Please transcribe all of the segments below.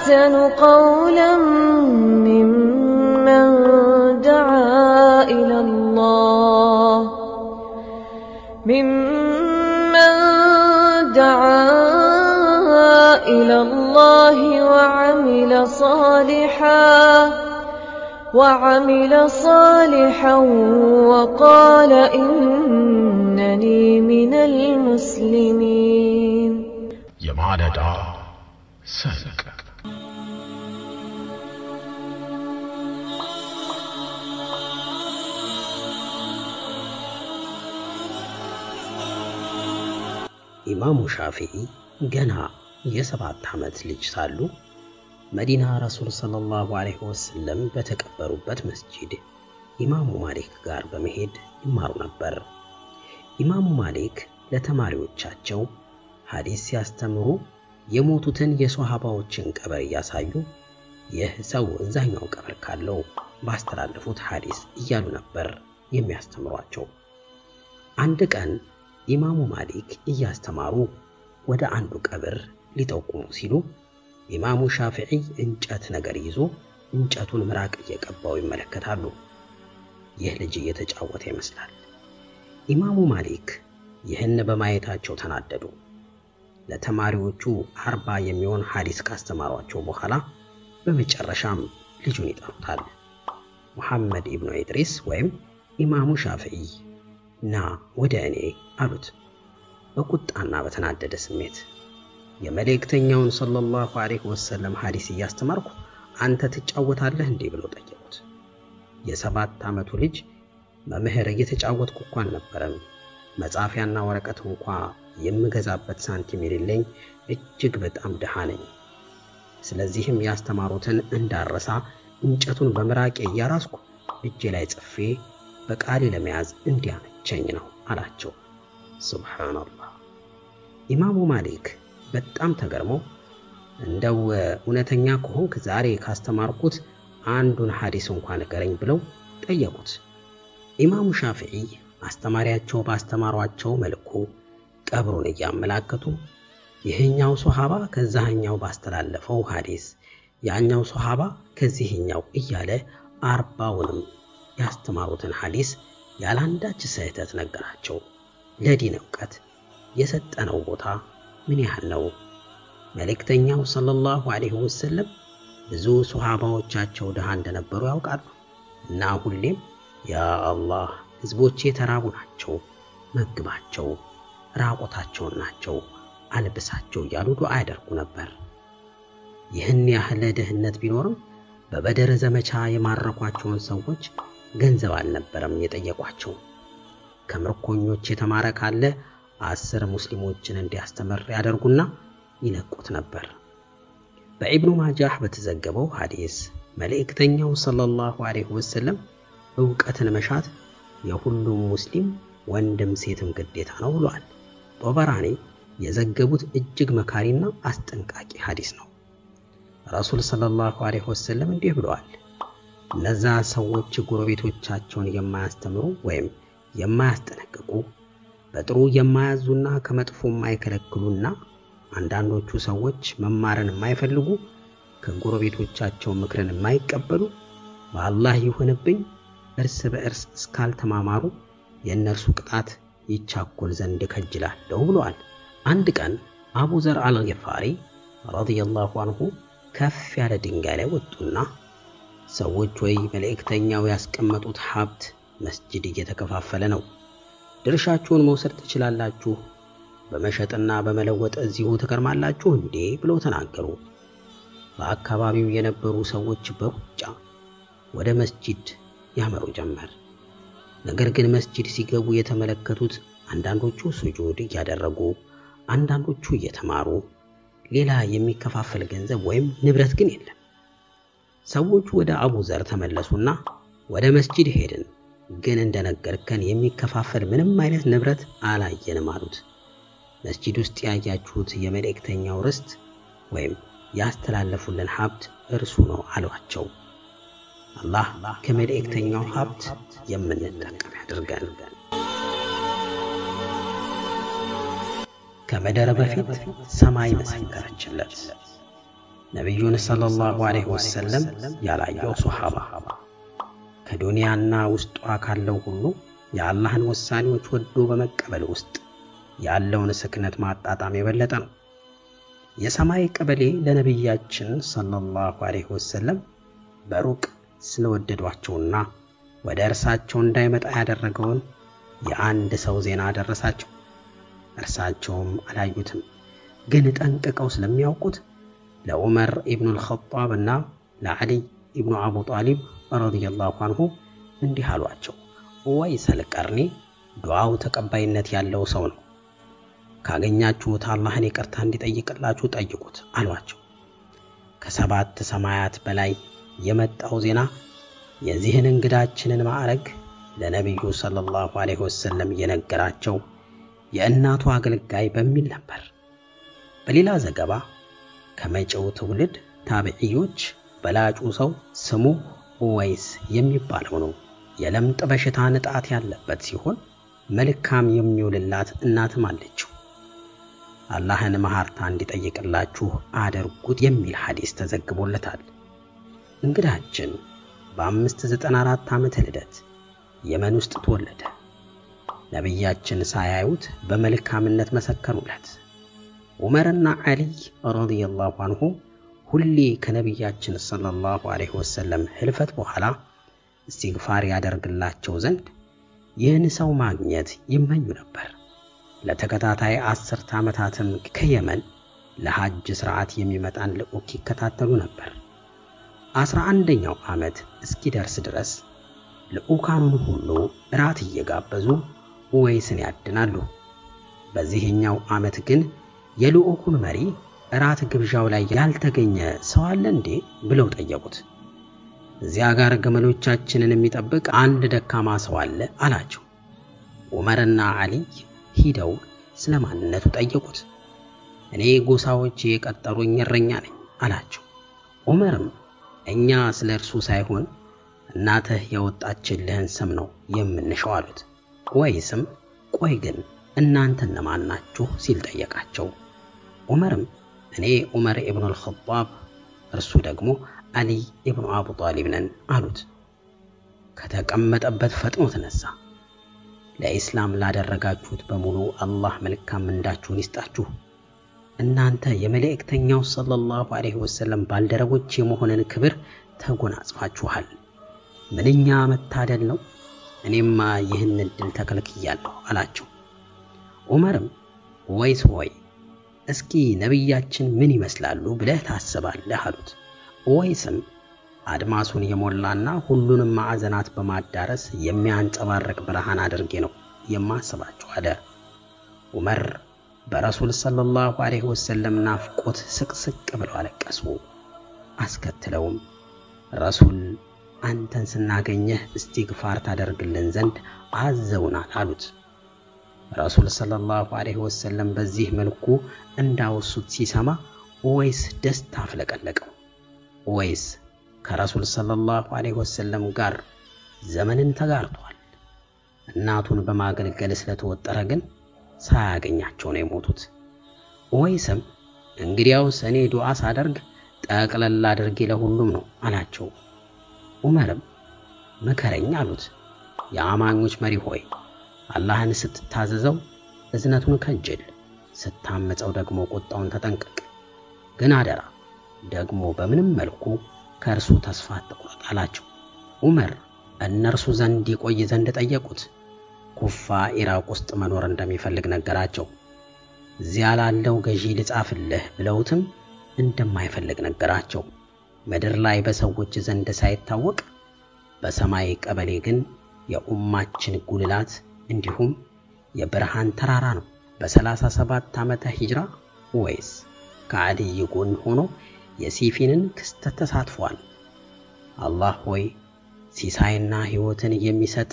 أحسن قولا ممن دعا إلى الله ممن دعا إلى الله وعمل صالحا وعمل صالحا وقال إنني من المسلمين የማለዳ ሰንቅ ኢማሙ ሻፊዒ ገና የሰባት ዓመት ልጅ ሳሉ መዲና ረሱል ሰለላሁ ዐለይሂ ወሰለም በተቀበሩበት መስጂድ ኢማሙ ማሊክ ጋር በመሄድ ይማሩ ነበር። ኢማሙ ማሊክ ለተማሪዎቻቸው ሐዲስ ሲያስተምሩ የሞቱትን የሶሃባዎችን ቀብር እያሳዩ ይህ ሰው እዛኛው ቀብር ካለው ባስተላለፉት ሐዲስ እያሉ ነበር የሚያስተምሯቸው። አንድ ቀን ኢማሙ ማሊክ እያስተማሩ ወደ አንዱ ቀብር ሊጠቁሙ ሲሉ ኢማሙ ሻፊዒ እንጨት ነገር ይዞ እንጨቱን ምራቅ እየቀባው ይመለከታሉ። ይህ ልጅ እየተጫወተ ይመስላል። ኢማሙ ማሊክ ይህን በማየታቸው ተናደዱ። ለተማሪዎቹ አርባ የሚሆን ሐዲስ ካስተማሯቸው በኋላ በመጨረሻም ልጁን ይጠሩታል። ሙሐመድ ኢብኑ ኢድሪስ ወይም ኢማሙ ሻፊዒ ና ወደ እኔ አሉት በቁጣና በተናደደ ስሜት። የመልእክተኛውን ሰለላሁ ዐለይሂ ወሰለም ሐዲስ እያስተማርኩ አንተ ትጫወታለህ እንዴ ብለው ጠየቁት። የሰባት ዓመቱ ልጅ መምህር እየተጫወትኩ እኮ አልነበረም፣ መጻፊያና ወረቀት እንኳ የምገዛበት ሳንቲም የሌለኝ እጅግ በጣም ድሃ ነኝ። ስለዚህም ያስተማሩትን እንዳረሳ እንጨቱን በምራቄ እያራስኩ እጄ ላይ ጽፌ በቃሌ ለመያዝ እንዲያመቸኝ ነው አላቸው። ሱብሃንአላህ። ኢማሙ ማሊክ በጣም ተገርመው እንደው እውነተኛ ከሆንክ ዛሬ ካስተማርኩት አንዱን ሐዲስ እንኳን ንገረኝ ብለው ጠየቁት። ኢማሙ ሻፊዒ አስተማሪያቸው ባስተማሯቸው መልኩ ቀብሩን እያመላከቱ ይህኛው ሶሃባ ከዛህኛው ባስተላለፈው ሐዲስ ያኛው ሶሃባ ከዚህኛው እያለ አርባውንም ያስተማሩትን ሐዲስ ያላንዳች ስህተት ነገራቸው። ለዲን ዕውቀት የሰጠነው ቦታ ምን ያህል ነው? መልእክተኛው ሰለላሁ ዐለይሂ ወሰለም ብዙ ሶሃባዎቻቸው ድሃ እንደነበሩ ያውቃሉ እና ሁሌም ያ አላህ ሕዝቦቼ የተራቡ ናቸው፣ መግባቸው፣ ራቆታቸውን ናቸው፣ አልብሳቸው እያሉ ዱዓ ያደርጉ ነበር። ይህን ያህል ድህነት ቢኖርም በበደር ዘመቻ የማረኳቸውን ሰዎች ገንዘብ አልነበረም የጠየቋቸው። ከምርኮኞች የተማረ ካለ አስር ሙስሊሞችን እንዲያስተምር ያደርጉና ይለቁት ነበር። በኢብኑ ማጃህ በተዘገበው ሐዲስ መልእክተኛው ሰለላሁ ዐለይሂ ወሰለም ዕውቀትን መሻት የሁሉም ሙስሊም ወንድም ሴትም ግዴታ ነው ብሏል። ጦበራኒ የዘገቡት እጅግ መካሪና አስጠንቃቂ ሐዲስ ነው። ረሱል ሰለላሁ ዐለይሂ ወሰለም እንዲህ ብለዋል። እነዛ ሰዎች ጎረቤቶቻቸውን የማያስተምሩ ወይም የማያስጠነቅቁ በጥሩ የማያዙና ከመጥፎ የማይከለክሉና አንዳንዶቹ ሰዎች መማርን የማይፈልጉ ከጎረቤቶቻቸው ምክርን የማይቀበሉ በአላህ ይሁንብኝ እርስ በእርስ እስካልተማማሩ የእነርሱ ቅጣት ይቻኮል ዘንድ ከጅላለሁ ብለዋል። አንድ ቀን አቡ ዘር አልገፋሪ ረዲየላሁ አንሁ ከፍ ያለ ድንጋይ ላይ ወጡና ሰዎች ወይ መልእክተኛው ያስቀመጡት ሀብት መስጅድ እየተከፋፈለ ነው፣ ድርሻችሁን መውሰድ ትችላላችሁ፣ በመሸጥና በመለወጥ እዚሁ ትከርማላችሁ እንዴ ብለው ተናገሩ። በአካባቢው የነበሩ ሰዎች በሩጫ ወደ መስጂድ ያመሩ ጀመር። ነገር ግን መስጂድ ሲገቡ የተመለከቱት አንዳንዶቹ ስጁድ እያደረጉ፣ አንዳንዶቹ እየተማሩ፣ ሌላ የሚከፋፈል ገንዘብ ወይም ንብረት ግን የለም። ሰዎቹ ወደ አቡ ዘር ተመለሱና ወደ መስጂድ ሄድን፣ ግን እንደነገርከን የሚከፋፈል ምንም አይነት ንብረት አላየንም አሉት። መስጂድ ውስጥ ያያችሁት የመልእክተኛው ርስት ወይም ያስተላለፉልን ሀብት እርሱ ነው አሏቸው። አላህ ከመልእክተኛው ሀብት የምንጠቀም ያድርገን። ከመደረ በፊት ሰማይ መሰከረችለት፣ ነቢዩን ሰለላሁ ዐለይሂ ወሰለም ያላየው ሶሓባ ከዱንያና ውስጧ ካለው ሁሉ የአላህን ውሳኔዎች ወዶ በመቀበል ውስጥ ያለውን ስክነት ማጣጣም የበለጠ ነው። የሰማይ ቀበሌ ለነቢያችን ሰለላሁ ዐለይሂ ወሰለም በሩቅ ስለወደዷቸውና ወደ እርሳቸው እንዳይመጣ ያደረገውን የአንድ ሰው ዜና ደረሳቸው። እርሳቸውም አላዩትም፣ ግን ጠንቅቀው ስለሚያውቁት ለዑመር ኢብኑል ኸጣብ እና ለዓሊይ ኢብኑ አቡ ጣሊብ ረዲየላሁ አንሁ እንዲህ አሏቸው። ኡወይሰል ቀርኒ ዱዓው ተቀባይነት ያለው ሰው ነው። ካገኛችሁት አላህን ይቅርታ እንዲጠይቅላችሁ ጠይቁት አሏቸው። ከሰባት ሰማያት በላይ የመጣው ዜና የዚህን እንግዳችንን ማዕረግ ለነቢዩ ሰለላሁ ዐለይሂ ወሰለም የነገራቸው የእናቱ አገልጋይ በሚል ነበር። በሌላ ዘገባ ከመጪው ትውልድ ታቢዕዮች በላጩ ሰው ስሙ ኡወይስ የሚባለው ነው። የለምጥ በሽታ ንጣት ያለበት ሲሆን መልካም የሚውልላት እናትም አለችው። አላህን መሐርታ እንዲጠይቅላችሁ አድርጉት የሚል ሐዲስ ተዘግቦለታል። እንግዳችን በአምስት ዘጠና አራት ዓመተ ልደት የመን ውስጥ ተወለደ። ነቢያችን ሳያዩት በመልካምነት መሰከሩለት። ዑመርና ዓሊይ ረዲየላሁ አንሁ ሁሌ ከነቢያችን ሰለላሁ ዐለይሂ ወሰለም ህልፈት በኋላ እስትግፋር ያደርግላቸው ዘንድ ይህን ሰው ማግኘት ይመኙ ነበር። ለተከታታይ አስርተ ዓመታትም ከየመን ለሐጅ ሥርዓት የሚመጣን ልዑክ ይከታተሉ ነበር። አስራ አንደኛው ዓመት እስኪደርስ ድረስ ልዑካኑን ሁሉ እራት እየጋበዙ ኡወይስን ያድናሉ። በዚህኛው ዓመት ግን የልዑኩን መሪ እራት ግብዣው ላይ ያልተገኘ ሰው አለ እንዴ ብለው ጠየቁት። እዚያ ጋር ግመሎቻችንን የሚጠብቅ አንድ ደካማ ሰው አለ አላቸው። ዑመርና ዓሊይ ሂደው ስለ ማንነቱ ጠየቁት። እኔ ጎሳዎች የቀጠሩኝ እረኛ ነኝ አላቸው። ዑመርም እኛ ስለ እርሱ ሳይሆን እናትህ የወጣችልህን ስም ነው የምንሸው አሉት። ወይስም ቆይ ግን እናንተ እነማን ናችሁ ሲል ጠየቃቸው። ዑመርም እኔ ዑመር ኢብኑል ኸጣብ እርሱ ደግሞ አሊይ ኢብኑ አቡ ጣሊብ ነን አሉት። ከተቀመጠበት ፈጥኖ ተነሳ። ለኢስላም ላደረጋችሁት በሙሉ አላህ መልካም ምንዳችሁን ይስጣችሁ። እናንተ የመልእክተኛው ሰለላሁ ዐለይሂ ወሰለም ባልደረቦች የመሆንን ክብር ተጎናጽፋችኋል። ምንኛ መታደል ነው! እኔማ ይህን ዕድል ተከልክያለሁ አላቸው። ዑመርም ወይስ ሆይ እስኪ ነቢያችን ምን ይመስላሉ ብለህ ታስባለህ አሉት። ወይስም አድማሱን የሞላና ሁሉንም ማዕዘናት በማዳረስ የሚያንጸባርቅ ብርሃን አድርጌ ነው የማስባቸው አለ። ዑመር በረሱል ሰለላሁ ዐለይሂ ወሰለም ናፍቆት ስቅስቅ ብለው አለቀሱ። አስከትለውም ረሱል አንተን ስናገኘህ እስቲግፋር ታደርግልን ዘንድ አዘውናል አሉት። ረሱል ሰለላሁ ዐለይሂ ወሰለም በዚህ መልኩ እንዳወሱት ሲሰማ ኡወይስ ደስታ አፍለቀለቀው። ኡወይስ ከረሱል ሰለላሁ ዐለይሂ ወሰለም ጋር ዘመንን ተጋርቷል። እናቱን በማገልገል ስለተወጠረ ግን ሳያገኛቸው ነው የሞቱት። ኡወይስም እንግዲያውስ እኔ ዱዓ ሳደርግ ጠቅለል አድርጌ ለሁሉም ነው አላቸው። ዑመርም ምከረኝ አሉት። የአማኞች መሪ ሆይ አላህን ስትታዘዘው እዝነቱን ከጅል፣ ስታመፀው ደግሞ ቁጣውን ተጠንቀቅ። ግን አደራ ደግሞ በምንም መልኩ ከእርሱ ተስፋ አትቁረጥ አላቸው። ዑመር እነርሱ ዘንድ ይቆይ ዘንድ ጠየቁት። ኩፋ ኢራቅ ውስጥ መኖር እንደሚፈልግ ነገራቸው። እዚያ ላለው ገዢ ልጻፍልህ ብለውትም እንደማይፈልግ ነገራቸው። ምድር ላይ በሰዎች ዘንድ ሳይታወቅ በሰማይ ቀበሌ ግን የኡማችን ጉልላት እንዲሁም የብርሃን ተራራ ነው። በሰላሳ ሰባት ዓመተ ሂጅራ ወይስ ከአልይ ጎን ሆኖ የሲፊንን ክስተት ተሳትፏል። አላህ ሆይ ሲሳይና ሕይወትን የሚሰጥ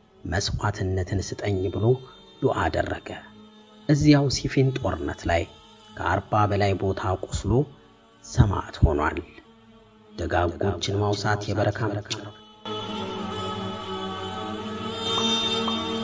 መስዋዕትነትን ስጠኝ ብሎ ዱዓ አደረገ። እዚያው ሲፊን ጦርነት ላይ ከአርባ በላይ ቦታ ቆስሎ ሰማዕት ሆኗል። ደጋጎችን ማውሳት የበረካ ምንጭ ነው።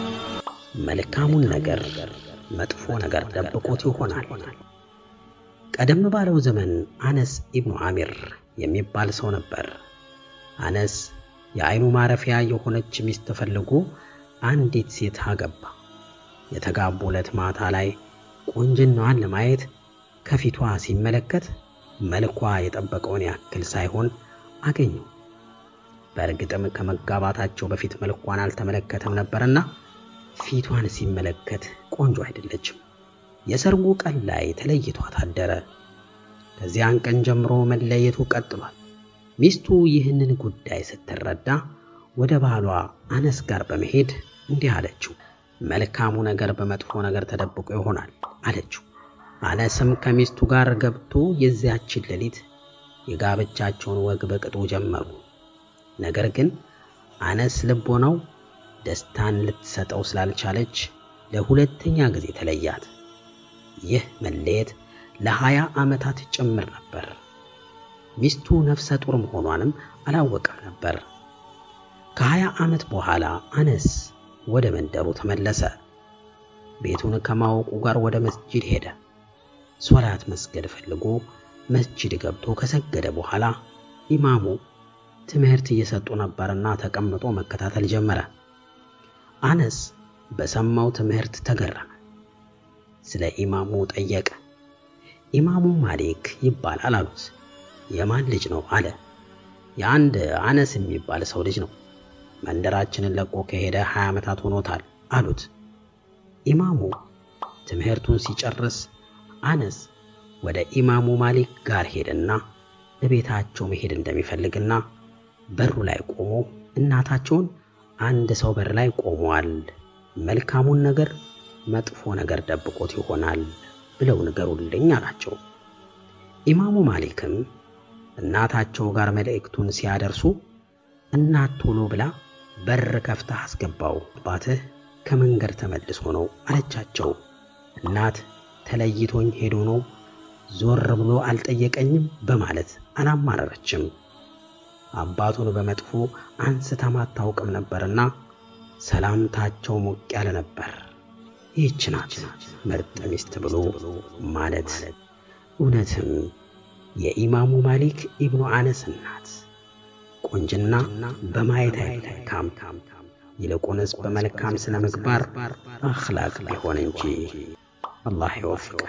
መልካሙን ነገር መጥፎ ነገር ደብቆት ይሆናል። ቀደም ባለው ዘመን አነስ ኢብኑ አሚር የሚባል ሰው ነበር። አነስ የአይኑ ማረፊያ የሆነች ሚስት ፈልጎ አንዲት ሴት አገባ። የተጋቡ ዕለት ማታ ላይ ቁንጅናዋን ለማየት ከፊቷ ሲመለከት መልኳ የጠበቀውን ያክል ሳይሆን አገኘው። በእርግጥም ከመጋባታቸው በፊት መልኳን አልተመለከተም ነበርና ፊቷን ሲመለከት ቆንጆ አይደለችም። የሰርጉ ቀን ላይ ተለይቷት አደረ። ከዚያን ቀን ጀምሮ መለየቱ ቀጥሏል። ሚስቱ ይህንን ጉዳይ ስትረዳ ወደ ባሏ አነስ ጋር በመሄድ እንዲህ አለችው፣ መልካሙ ነገር በመጥፎ ነገር ተደብቆ ይሆናል አለችው። አነስም ከሚስቱ ጋር ገብቶ የዚያችን ሌሊት የጋብቻቸውን ወግ በቅጡ ጀመሩ። ነገር ግን አነስ ልቦናው ደስታን ልትሰጠው ስላልቻለች ለሁለተኛ ጊዜ ተለያት። ይህ መለየት ለሀያ ዓመታት ጭምር ነበር። ሚስቱ ነፍሰ ጡር መሆኗንም አላወቀም ነበር። ከሀያ ዓመት በኋላ አነስ ወደ መንደሩ ተመለሰ። ቤቱን ከማወቁ ጋር ወደ መስጂድ ሄደ። ሶላት መስገድ ፈልጎ መስጂድ ገብቶ ከሰገደ በኋላ ኢማሙ ትምህርት እየሰጡ ነበርና ተቀምጦ መከታተል ጀመረ። አነስ በሰማው ትምህርት ተገረመ። ስለ ኢማሙ ጠየቀ። ኢማሙ ማሊክ ይባላል አሉት። የማን ልጅ ነው አለ። የአንድ አነስ የሚባል ሰው ልጅ ነው። መንደራችንን ለቆ ከሄደ ሀያ ዓመታት ሆኖታል አሉት። ኢማሙ ትምህርቱን ሲጨርስ አነስ ወደ ኢማሙ ማሊክ ጋር ሄደና እቤታቸው መሄድ እንደሚፈልግና በሩ ላይ ቆሞ እናታቸውን አንድ ሰው በር ላይ ቆሟል፣ መልካሙን ነገር መጥፎ ነገር ደብቆት ይሆናል ብለው ንገሩልኝ አላቸው። ኢማሙ ማሊክም እናታቸው ጋር መልእክቱን ሲያደርሱ እናት ቶሎ ብላ በር ከፍተህ አስገባው፣ አባትህ ከመንገድ ተመልሶ ነው አለቻቸው። እናት ተለይቶኝ ሄዶ ነው ዞር ብሎ አልጠየቀኝም በማለት አላማረረችም። አባቱን በመጥፎ አንስታም አታውቅም ነበርና ሰላምታቸው ሞቅ ያለ ነበር። ይህች ናት ምርጥ ሚስት ብሎ ማለት። እውነትም የኢማሙ ማሊክ ኢብኑ አነስ ናት። ቁንጅና በማየት አይለካም፣ ይልቁንስ በመልካም ስነ ምግባር አኽላቅ ቢሆን እንጂ። አላህ ይወፍቀን።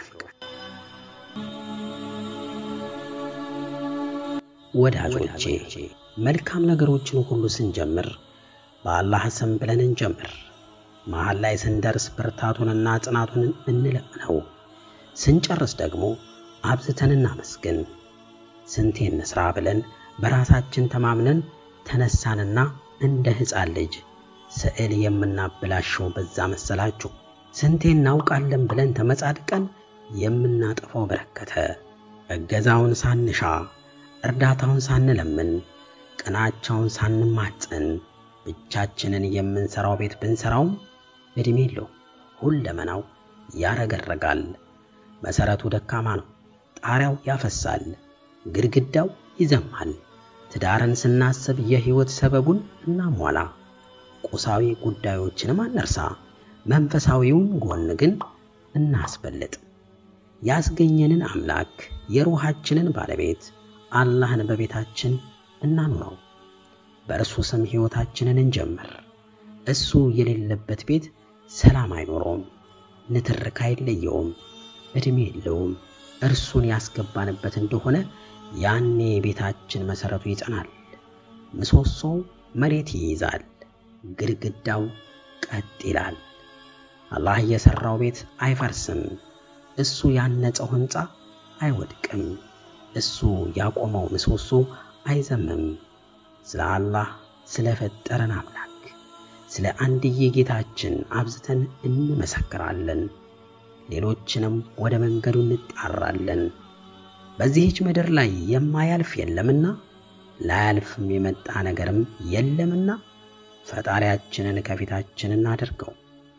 ወዳጆቼ መልካም ነገሮችን ሁሉ ስንጀምር በአላህ ስም ብለን እንጀምር። መሃል ላይ ስንደርስ ብርታቱንና ጽናቱን እንለምነው። ስንጨርስ ደግሞ አብዝተን እናመስግን። ስንቴ እንስራ ብለን በራሳችን ተማምነን ተነሳንና እንደ ሕፃን ልጅ ስዕል የምናበላሸው በዛ መሰላችሁ። ስንቴ እናውቃለን ብለን ተመጻድቀን የምናጠፋው በረከተ። እገዛውን ሳንሻ እርዳታውን ሳንለምን ቅናቻውን ሳንማፀን ብቻችንን የምንሰራው ቤት ብንሰራውም ዕድሜ የለው። ሁለመናው ያረገረጋል። መሰረቱ ደካማ ነው። ጣሪያው ያፈሳል፣ ግድግዳው ይዘማል። ትዳርን ስናስብ የህይወት ሰበቡን እናሟላ። ቁሳዊ ጉዳዮችንም አነርሳ። መንፈሳዊውን ጎን ግን እናስበልጥ። ያስገኘንን አምላክ የሩሃችንን ባለቤት አላህን በቤታችን እናኑረው። በእርሱ ስም ሕይወታችንን እንጀምር። እሱ የሌለበት ቤት ሰላም አይኖረውም፣ ንትርክ አይለየውም፣ ዕድሜ የለውም። እርሱን ያስገባንበት እንደሆነ ያኔ ቤታችን መሠረቱ ይጸናል፣ ምሰሶው መሬት ይይዛል፣ ግድግዳው ቀጥ ይላል። አላህ የሠራው ቤት አይፈርስም፣ እሱ ያነጸው ሕንፃ አይወድቅም፣ እሱ ያቆመው ምሰሶ አይዘምም። ስለ አላህ ስለ ፈጠረን አምላክ ስለ አንድዬ ጌታችን አብዝተን እንመሰክራለን። ሌሎችንም ወደ መንገዱ እንጣራለን። በዚህች ምድር ላይ የማያልፍ የለምና ላያልፍም የመጣ ነገርም የለምና ፈጣሪያችንን ከፊታችን እናደርገው፣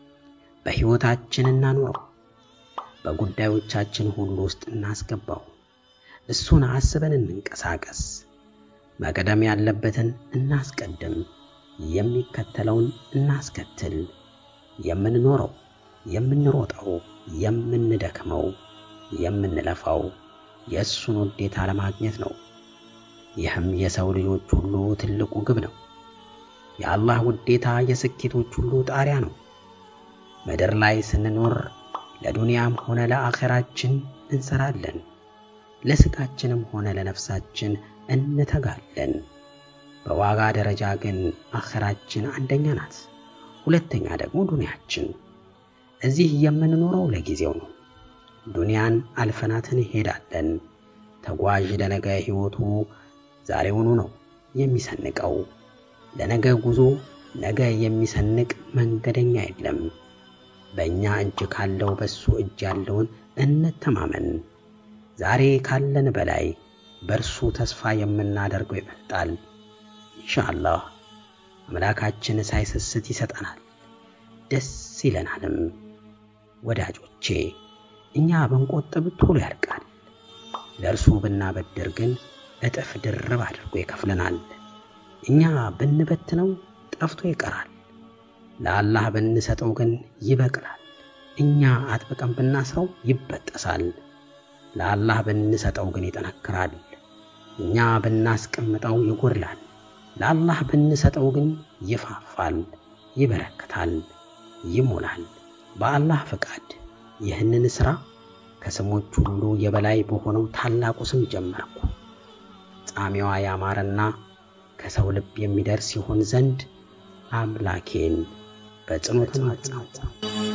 በሕይወታችን እናኑረው፣ በጉዳዮቻችን ሁሉ ውስጥ እናስገባው። እሱን አስበን እንንቀሳቀስ። መቅደም ያለበትን እናስቀድም፣ የሚከተለውን እናስከትል። የምንኖረው፣ የምንሮጠው፣ የምንደክመው፣ የምንለፋው የእሱን ውዴታ ለማግኘት ነው። ይህም የሰው ልጆች ሁሉ ትልቁ ግብ ነው። የአላህ ውዴታ የስኬቶች ሁሉ ጣሪያ ነው። ምድር ላይ ስንኖር ለዱንያም ሆነ ለአኼራችን እንሰራለን። ለስጋችንም ሆነ ለነፍሳችን እንተጋለን። በዋጋ ደረጃ ግን አኼራችን አንደኛ ናት፣ ሁለተኛ ደግሞ ዱንያችን። እዚህ የምንኖረው ለጊዜው ነው። ዱንያን አልፈናት እንሄዳለን። ተጓዥ ለነገ ሕይወቱ ዛሬውኑ ነው የሚሰንቀው። ለነገ ጉዞ ነገ የሚሰንቅ መንገደኛ የለም። በእኛ እጅ ካለው በሱ እጅ ያለውን እንተማመን። ዛሬ ካለን በላይ በእርሱ ተስፋ የምናደርገው ይበልጣል። ኢንሻአላህ አምላካችን ሳይሰስት ይሰጠናል፣ ደስ ይለናልም። ወዳጆቼ እኛ ብንቆጥብ ቶሎ ያልቃል፣ ለእርሱ ብናበድር ግን እጥፍ ድርብ አድርጎ ይከፍለናል። እኛ ብንበትነው ጠፍቶ ይቀራል፣ ለአላህ ብንሰጠው ግን ይበቅላል። እኛ አጥብቀን ብናስረው ይበጠሳል፣ ለአላህ ብንሰጠው ግን ይጠነክራል። እኛ ብናስቀምጠው ይጎድላል፣ ለአላህ ብንሰጠው ግን ይፋፋል፣ ይበረክታል፣ ይሞላል። በአላህ ፈቃድ ይህንን ሥራ ከስሞች ሁሉ የበላይ በሆነው ታላቁ ስም ጀመርኩ። ጣዕሜዋ ያማረና ከሰው ልብ የሚደርስ ይሆን ዘንድ አምላኬን በጽኑ ተማጸንኩ።